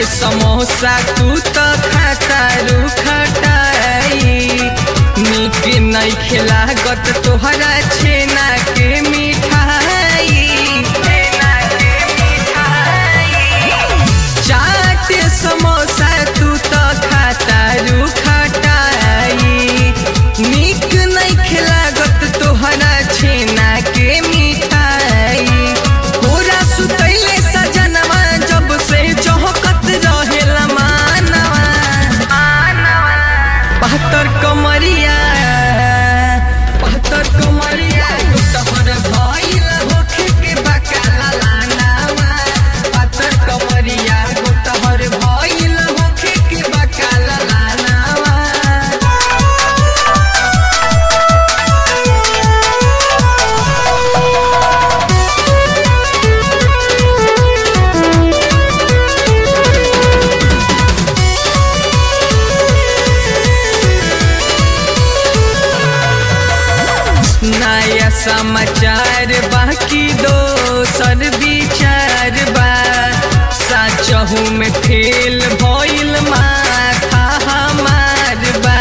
समोसा तू तो खाता रू खटाई निक नहीं खिलागत तोहरा छेना के मिठाई छेना के मिठाई चाट समोसा तू तो खाता रू खटाई निक नहीं खिलागत तोहरा छेना के मिठाई पूरा सुतैले सजनवा जब से चौकत रहेला मानवा बहत्तर कमरिया बहत्तर कमरिया तोहर भइल होखे के बकाला लानावा बहत्तर कमरिया तोहर भइल होखे के बकाला लानावा नया समाचार बाकी दोसर विचार बा सचहू में फेल भइल माथा हमार बा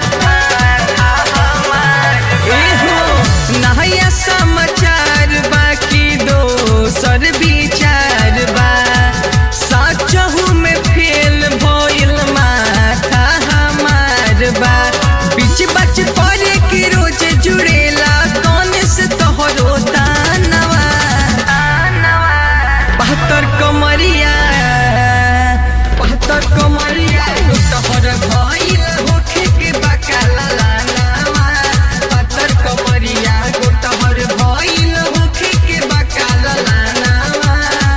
एहो नया समाचार बाकी दोसर विचार बा सचहू में फेल भइल माथा हमार बा बीच बच पड़े के रोज जुड़ेला कौन से तोहरो दानवा बहत्तर कमरिया बहत्तर कमरिया तोहर भइल होखे के बकाला लानावा बहत्तर कमरिया तोहर भइल होखे के बकाला लानावा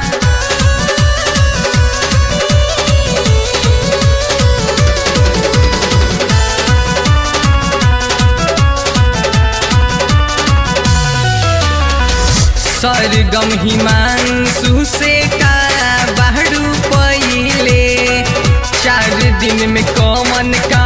सरगम हिमांशु से का बाहरू पहिले चार दिन में कौन का